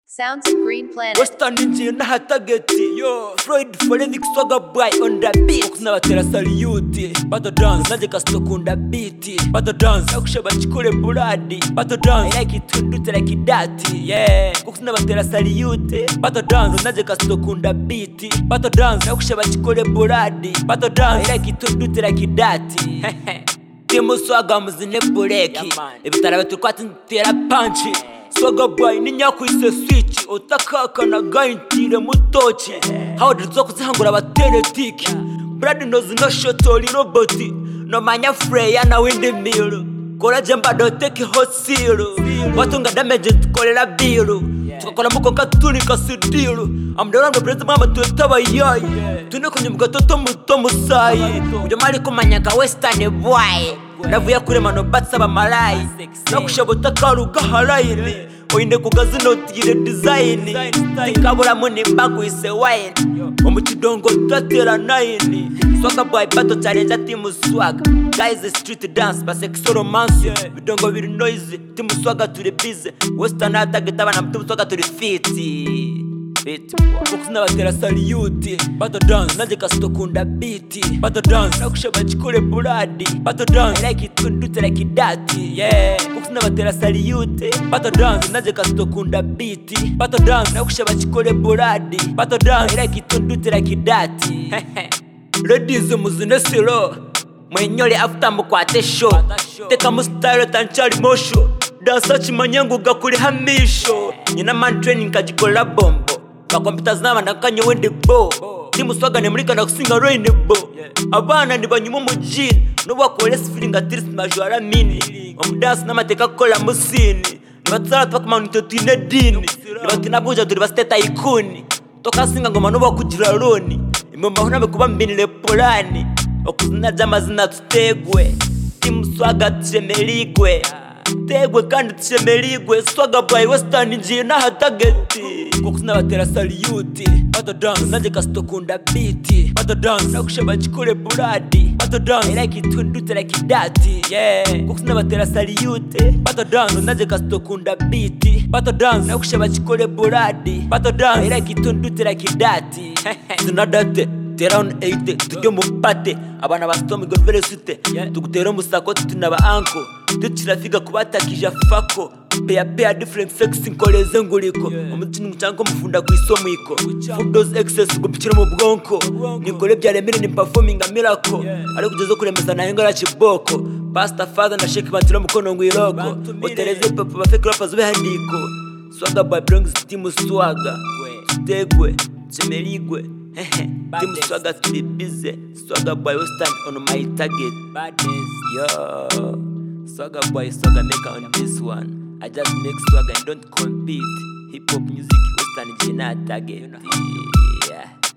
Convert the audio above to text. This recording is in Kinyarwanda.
Sounds of Green Planet. western ninjiye n'ahatageti floyd forensic swaga boy on the beat n'abatera saliyuti bado dance nanjye gasukunda beat bado dance akusha bakikore buradi bado dance i like it when you do it like that yeah kuko n'abatera saliyuti bado dance nanjye gasukunda beat bado dance akusha bakikore buradi bado dance i like it when you do it like that timu swaga muzine bureki ibitara biturwatsi ntitera panci swaga boy ni nyakwise switch utakakana gayintire mutoki hawudiri zo kuzihangura abateretiki brad nozi no shotori no boti no manya freya na windi miro koraje mbado teki hosiro watunga damage tukorera biru tukakora muko katunika sidiru amdorando brez mama tuyatabayayi tune kunyuma gatoto muto musayi ujya mari kumanyaka western boy navuye kuri mano batsaba malayi nakushobota karuga harayini oyinde kugazino tire design tikabura muni mbagwise wine omukidongo tutatera nine swaga boy bato challenge timu swaga guys street dance basexual romance bidongo biri noise timu swaga turi busy western atageta abana timu swaga turi fit Beat Kuko n'abatera saliyuti Bato dance Nanjye kasitokunda beat Bato dance Nakusha bakikore buradi Bato dance I like it when you do it like that Yeah Kuko n'abatera saliyuti Bato dance Nanjye kasitokunda beat Bato dance Nakusha bakikore buradi Bato dance I like it when you do it like that Ladies muzine silo mwenyole after mukwate show teka mu style tanchali mosho dansa chimanyangu gakuli hamisho nyina man training kajikola bombo kakompyuta zinaba nakanye wende bo timuswaga nemulika na kusinga rain bo abana ndibanyuma mu jean nobwakole feeling atris majora mini omudansi n'amateka kukola musini nibatsara twakumanito twine dini nibatinabuja turi basiteta ikuni tokasinga ngoma n'obwakugira loni imumbaho n'abikuba mbinire polani okuzina ry'amazina tutegwe timuswaga tushemerigwe tegwe kandi tushemerigwe swaga bwayi wesitani ngiye n'ahatageti kuko sinabatera saliyuti bato dansi nanjye kasitokunda biti bato dansi nakusha bakikore buradi bato dansi i like it when you do it like that yeah kuko sinabatera saliyuti bato dansi nanjye kasitokunda biti bato dansi nakusha bakikore buradi bato dansi i like it when you do it like that sinadate tera on 8 tujye mu pate abana ba Storm Gold Velocity tugutera umusako tunaba anko tukirafiga kubatakija fako peya peya different sex nkoreze nguliko umutini mucyango mufunda ku isomwiko for those excess gupikira mu bwonko nikore byaremere ni performing a miracle ari kugeza kuremeza na hengara chiboko Pastor Father na Sheikh Bantira mukono ngwiroko otereze papa bafekira pazo behandiko swaga by brings timu swaga tegwe chemerigwe timu swaga turi bize swaga boy will stand on my target yo swaga boy swaga maker on this one i just make swaga and don't compete hip hop music western gina target yeah